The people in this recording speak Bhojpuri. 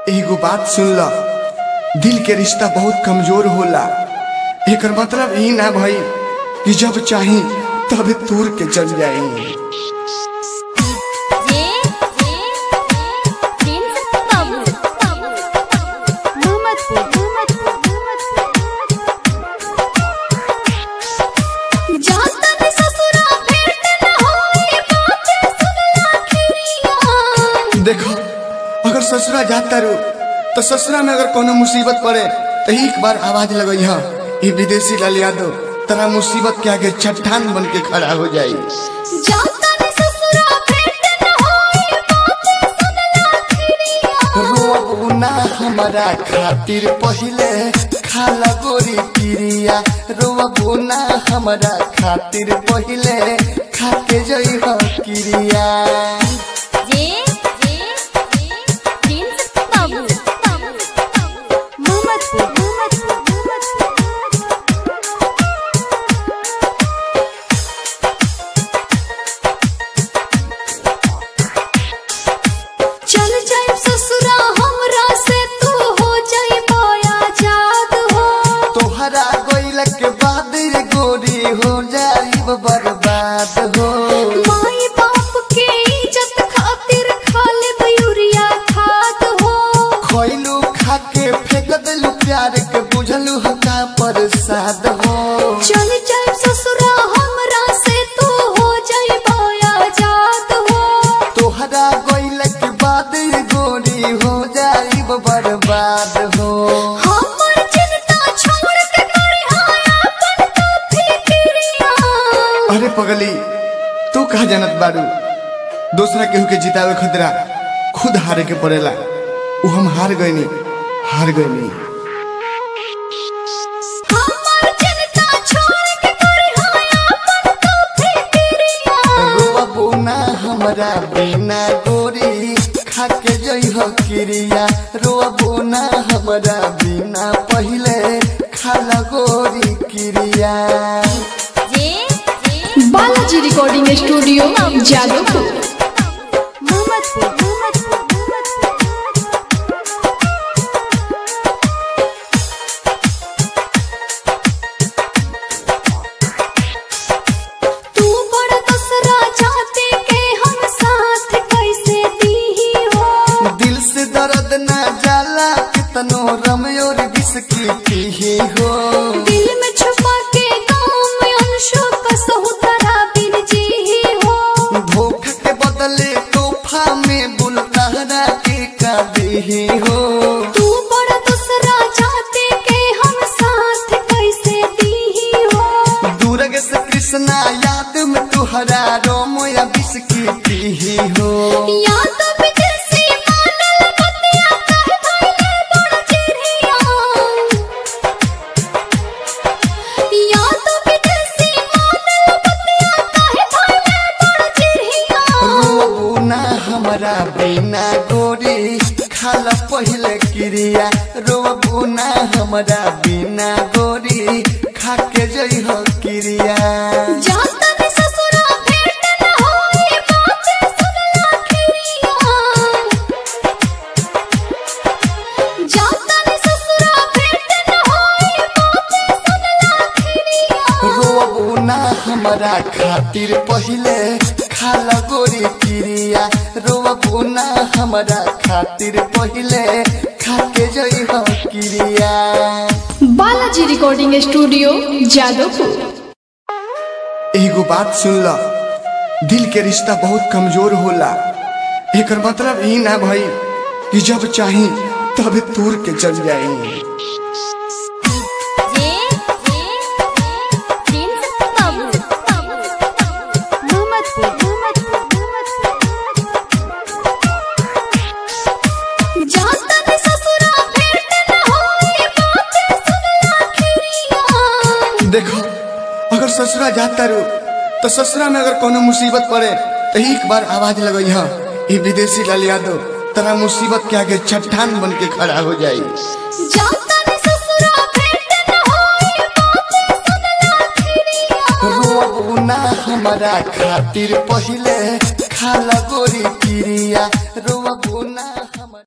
एगो बात सुन ल दिल के रिश्ता बहुत कमजोर होला एकर मतलब ई ना भई कि जब चाही तब तूर के चल जाई ये ये प्रिंस बाबू मोहम्मदपुर जाता ने ससुरा भेंट न होई बातें सुनला खिरिया देखो अगर ससुरा जाता रू तो ससुरा में अगर कोनो मुसीबत पड़े तो एक बार आवाज लगई हा ये विदेशी लाल यादव तरा मुसीबत के आगे चट्टान बन के खड़ा हो जाई जाता ने ससुरा भेंट न होई बातें सुनला खिरिया रोना हमारा खातिर पहिले खाला गोरी पिरिया रोना हमारा खातिर पहिले खाके जई हो किरिया ये ये प्रिंस बाबू मोहम्मदपुर चल जाए ससुरा हमरा से तू हो जाए बोया जाद हो तोहरा गइल के बाद रे गोरी हो जाई बर्बाद हो माई बाप के इज्जत खातिर खाले मयूरिया खाद हो खइलू खाके फेंक देलू प्यार के बुझलू हो का प्रसाद हो चल जाए ससुरा हमरा से तू हो जाए बोया जाद हो तोहरा गइल के बाद रे गोरी हो जाई बर्बाद हो हमर चिंता छोड़ के करे हाय अपन तो फिक्रिया अरे पगली तू कहा जानत बारू दूसरा केहू के जितावे खतरा खुद हारे के पड़ेला उ हम हार गईनी हार गईनी हमर चिंता छोड़ के करे हाय अपन तो फिक्रिया रोवा बोना हमरा बिना गोरी खाके जई हो किरिया रोवा बोना हमरा बिना पहिले खाला गोरी किरिया ये बालाजी रिकॉर्डिंग स्टूडियो जादवपुर मोहम्मदपुर तू बड़ा दसरा चाहते के हम साथ कैसे दी हो दिल से दर्द ना जाला कितनो रमयोर बिस्की पीही हो दिल में छुपा के गाँव में अंशों का सहुतरा बिन जी ही हो धोखा के बदले तोहफा में बुलतारा के का देही हो तू बड़ा दूसरा चाहते के हम साथ कैसे दी हो दूरग से कृष्णा याद में तुहरा रोम या बिस्की पीही हो या तो विदेशी मानल बतिया कहे भइले बड़ चिड़िया या तो विदेशी मानल बतिया कहे भइले बड़ चिड़िया रोना हमरा बिना गोरी खाल पहिले क्रिया रोना हमरा बिना गोरी खाके जई हो क्रिया जाता ने ससुरा भेंट न होई बातें सुनला खिरिया जाता ने ससुरा भेंट न होई बातें सुनला खिरिया रोना हमरा खातिर पहिले खाल गोरी क्रिया रोना हमरा खातिर पहिले खाके जई हो क्रिया बालाजी रिकॉर्डिंग स्टूडियो जादवपुर एगो बात सुन ल दिल के रिश्ता बहुत कमजोर होला एकर मतलब ई ना भई कि जब चाही तब तूर के चल जाई ये ये प्रिंस बाबू मोहम्मदपुर जाता ने ससुरा भेंट न होई बातें सुनला खिरिया देखो अगर ससुरा जाता रू तो ससुरा में अगर कोनो मुसीबत पड़े तो एक बार आवाज लगई हा ये विदेशी लाल यादव तरा मुसीबत के आगे चट्टान बन के खड़ा हो जाई जाता ने ससुरा भेंट न होई बातें सुनला खिरिया रोना हमारा खातिर पहिले खाला गोरी पिरिया रोना